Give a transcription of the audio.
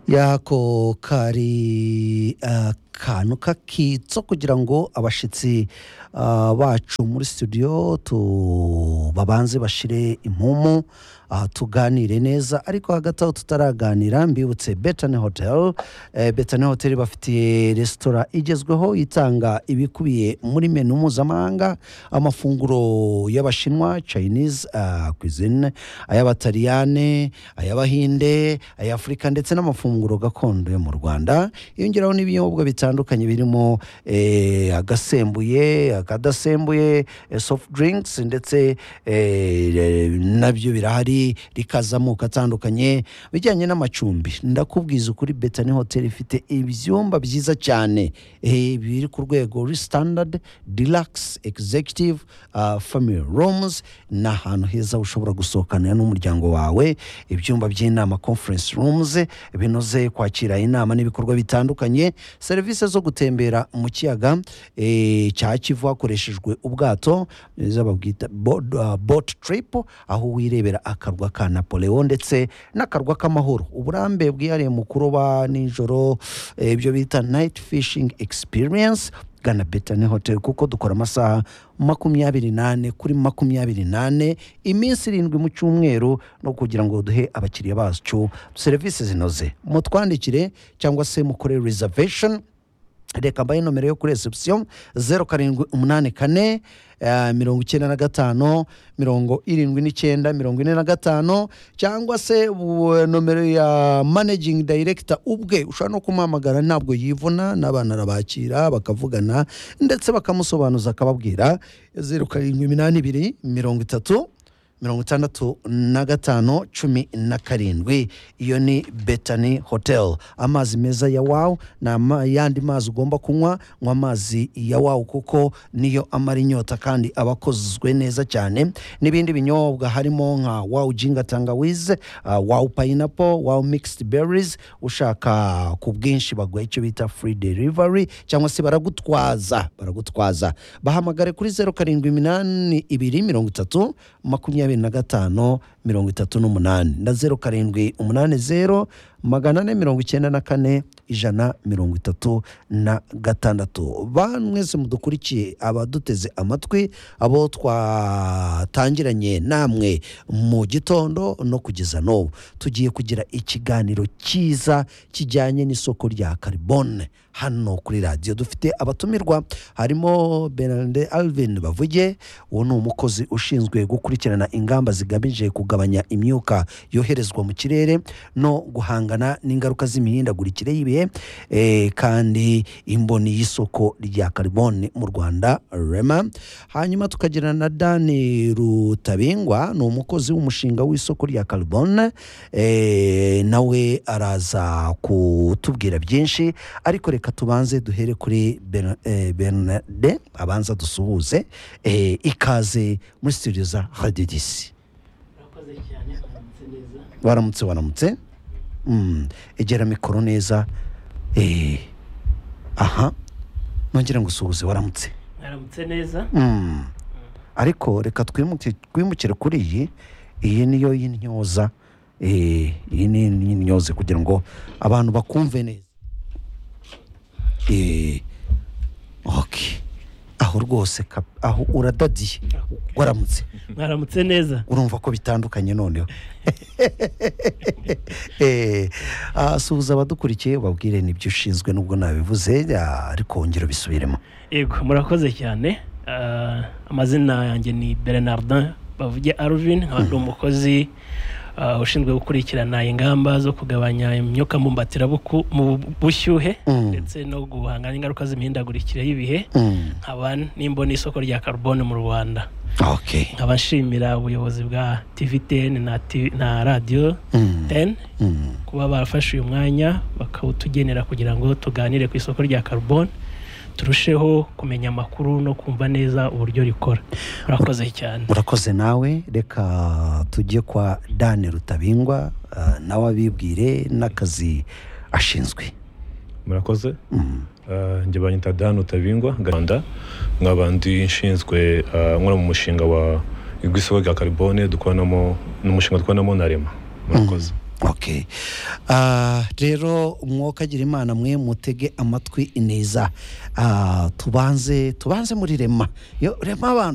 y'ako kari akantu k'akitso kugira ngo abashyitsi ah, bacu muri studio tu babanze bashire impumu ah, tuganire neza ariko hagati aho tutaraganira mbibutse betane hotel eh, betane hotel bafitiye resitora igezweho itanga ibikubiye muri menu mpuzamahanga amafunguro y'abashinwa chinese ah, cuisine ay'abataliyane ay'abahinde ay'afurika ndetse n'amafunguro gakondo yo mu rwanda yongeraho n'ibinyobwa bitandukanye birimo eh, agasembuye akadasembuye eh, soft drinks ndetse eh, eh, nabyo birahari rikaza amoko atandukanye bijyanye n'amacumbi ndakubwiza ukuri betani hotel ifite ibyumba byiza cyane eh, biri ku rwego ruri standard deluxe executive uh, family rooms ni ahantu heza ushobora gusohokanira n'umuryango wawe ibyumba by'inama conference rooms binoze kwakira inama n'ibikorwa bitandukanye serivisi zo gutembera mu kiyaga eh, cya kivu hakoreshejwe ubwato izo babwita boat, uh, boat trip aho wirebera akarwa ka napoleon ndetse n'akarwa k'amahoro uburambe bwihariye mu kuroba nijoro eh, ibyo bita night fishing experience gana betani hotel kuko dukora amasaha makumyabiri n'ane kuri makumyabiri n'ane iminsi irindwi mu cyumweru no kugira ngo duhe abakiriya bacu serivisi zinoze mutwandikire cyangwa se mukore reservation reka mbahe nomero yo kuri reception zeru karindwi umunani kane eh, mirongo icyenda na gatanu mirongo irindwi n'icyenda mirongo ine na gatanu cyangwa se ubu, eh, nomero ya managing director ubwe ushobora no kumuhamagara ntabwo yivuna n'abana arabakira bakavugana ndetse bakamusobanuza akababwira zeru karindwi iminani ibiri mirongo itatu mirongo itandatu na gatanu cumi na karindwi iyo ni betani hotel amazi meza ya wawu ni ayandi mazi ugomba kunywa nywa amazi ya wawu kuko niyo amara inyota kandi aba akozwe neza cyane n'ibindi binyobwa harimo nka wawu jinga tangawize uh, wawu payinapo wawu mixed berries ushaka ku bwinshi baguha icyo bita free delivery cyangwa se baragutwaza baragutwaza bahamagare kuri zeru karindwi iminani ibiri mirongo itatu makumyabiri na gatanu mirongo itatu n'umunani na zeru karindwi umunani zeru magana ane mirongo icyenda na kane ijana mirongo itatu na gatandatu ba mwese mudukurikiye abaduteze amatwi abo twatangiranye namwe mu gitondo no kugeza n'ubu tugiye kugira ikiganiro cyiza kijyanye n'isoko rya karibone hano kuri radiyo dufite abatumirwa harimo Bernard Alvin bavuge uwo ni umukozi ushinzwe gukurikirana ingamba zigamije kugabanya imyuka yoherezwa mu kirere no guhangana n'ingaruka z'imihindagurikire y'ibihe eh, kandi imboni y'isoko rya karibone mu Rwanda rema hanyuma tukagira na dani rutabingwa ni umukozi w'umushinga w'isoko rya karibone eh, nawe araza kutubwira byinshi ariko reka tubanze duhere kuri Ber- eh, bernarde abanza dusuhuze eh, ikaze muri studio za radio dc urakoze cyane mwamutse neza baramutse baramutse Mm, egera mikoro neza eh, aha nongera ngo usuhuze waramutse mwaramutse neza Mm. ariko reka twimuke- twimukire kuri iyi iyi niyo y'intyoza Eh, iyi ni y'intyoze kugira ngo abantu bakumve neza Eh, okay. aho rwose kap- aho uradadiye waramutse mwaramutse neza urumva ko bitandukanye noneho Eh, ah, suhuza abadukurikiye babwire n'ibyo ushinzwe nubwo nabivuze ah, ariko wongera ubisubiremo yego murakoze cyane Ah, amazina yanjye ni bernardin bavuge arvin nkaba ndi umukozi ah, ushinzwe gukurikirana ingamba zo kugabanya imyuka mbumbatirabuku mu bushyuhe Mm. ndetse no guhangana n'ingaruka z'imihindagurikire y'ibihe Mm. nkaba n'imboni y'isoko rya karubone mu rwanda okay nkaba nshimira ubuyobozi bwa tvtn na, T- na radiyo Mm. 10 Mm. kuba barafashe uyu mwanya bakawutugenera kugira ngo tuganire ku isoko rya carbone turusheho kumenya amakuru no kumva neza uburyo rikora murakoze cyane urakoze nawe reka tujye kwa dani rutabingwa ah, nawe abibwire n'akazi ashinzwe murakoze Mm. Eh, njye banyita dan utabingwa rwanda nkaba ndi nshinzwe eh, nkora mu mushinga wa w'isoko rya karibone dukoramo ni umushinga dukoramo na rema murakoze Okay. Ah, rero umwuka agira imana mwe mutege amatwi ineza Ah, tubanze tubanze muri rema yo rema abantu